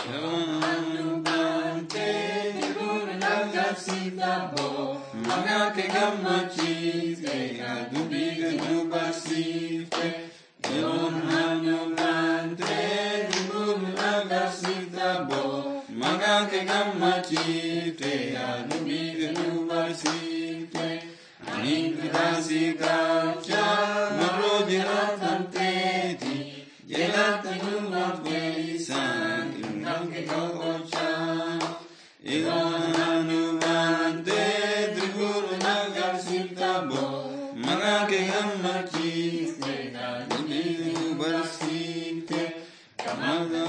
Yoonu baantee jiruun agarsiifta boo. Maqaa kee gammachiifte dubbii kee nu barsiifte. Yoonu baantee jiruun agarsiifta boo. Maqaa kee gammachiifte dubbii kee nu barsiifte. Ani kitaasi gaacha maroo jiraatan teeti. Jelaata nyumba kweesaan ingange kokochaan. Igoonanu baantee dirguru nagarsiifta boo. Maqaa kee gammachiifte dubbii nu barsiifte. Kamata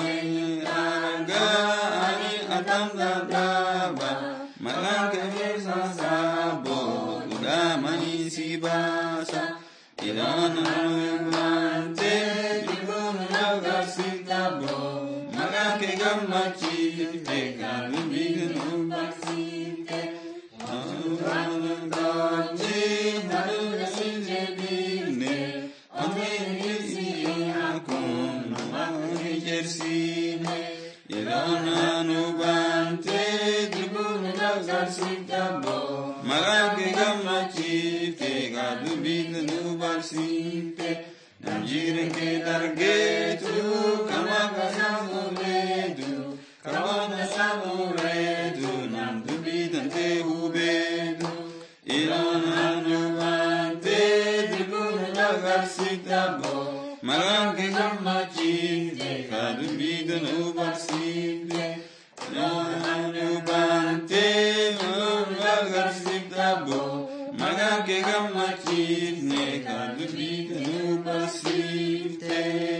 argaa ani atam dadhaaba. Maqaa kee keessa saaboo dhugaa manii si baasa. Igoonanu baantee dirguru nagarsiifta boo. Maqaa kee gammachiifte dubbii nu barsiifte. Namjiren kee dargeetu kama kasamureetu karoona samureetu nam dubbii dantee hubeetu iroonaan yubaantee dirbuun agarsiifta boo maqaan kee gammachiifte ka dubbii danuu barsiifte iroonaan yubaantee dirbuun agarsiifta boo maqaan kee gammachiifte ka dubbii danuu barsiifte.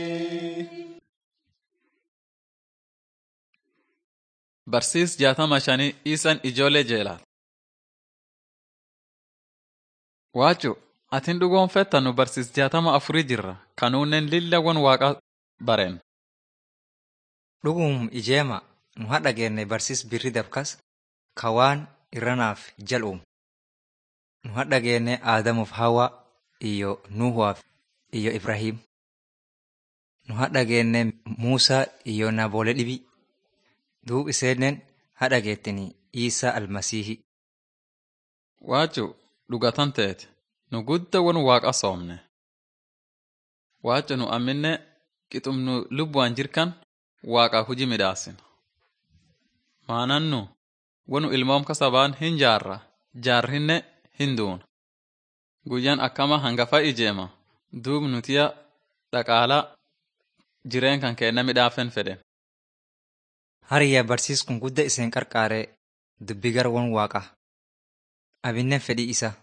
Barsiis jaatama shanii isan ijoollee jeelaat. Waacu, atin dhugoonfetta nu barsiis jaatama afurii jirra. Kanuunnen lillawwan waaqa bareen. Dhugum ijeema nu hadha geenne barsiis birri dabkas ka waan irranaaf jal'uum. Nu hadha geenne Aadamuuf Hawaa iyo Nuhuwaaf iyo Ibrahiim. Nu hadha geenne Muusaa iyo Naboolee dhibii. Duub iseenen hadha geettini Iisaa Almasiihi. Waacu, dhugatan teete. Nu guddawan waaqa soomne. Waacu nu amminne qixum nu lubbuwan jirkan waaqa huji midhaasin. Maanannu wanu ilmoom kasabaan hin jaarra, jaarrinne hin duuna. Guyyan akkama hangafa ijeema, duub nutiya dhaqaala jireen kan keenna midhaafen fedhen. Hariyyaa barsiis kun gudda iseen qarqaaree dubbi gara wan waaqa. Abinnen fedhii isa.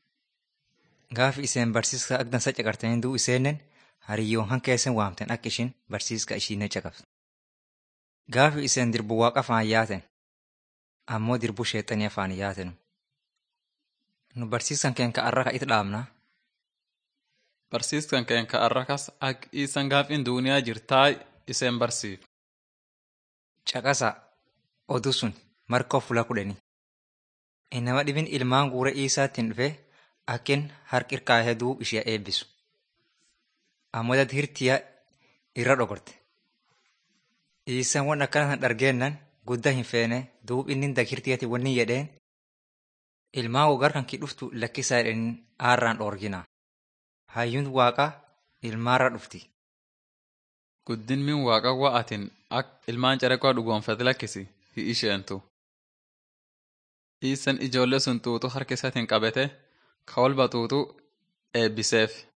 Gaafi iseen barsiiska ak dansa caqartanii duu iseenen hariyyoon han keessan waamten akka ishin barsiiska ishiinee caqabdu. Gaafi iseen dirbu waaqa afaan yaaten ammoo dirbu sheexanii afaan yaatenu. Nu barsiiskan keen ka arra ka it dhaabna. Barsiiskan keen ka arrakas ak isan gaafin duuniyaa jirtaay iseen barsiif. Caqasa oduu sun markoo fuula kudhanii. Inama dhibin ilmaan guura Iisaattiin dhufe akkin harki irkaahee duub ishee eebbisu. Ammoo dad hirtiyaa irra dhogorte. Iisaan wan akkana san dhargeennan guddaa hin feene duub inni dag hirtiyaati wanni jedheen ilmaan wogar kan ki dhuftu lakkisaa jedhanii aarraan dhoorgina. Hayyuun waaqaa ilmaarra dhufti. Guddin min waaqa wa'atin ak ilmaan careqoo dhugoonfate lakkisi hi isheentu. Iisan ijoollee sun tuutu harka isaatiin qabete ka walba tuutu eebbiseef.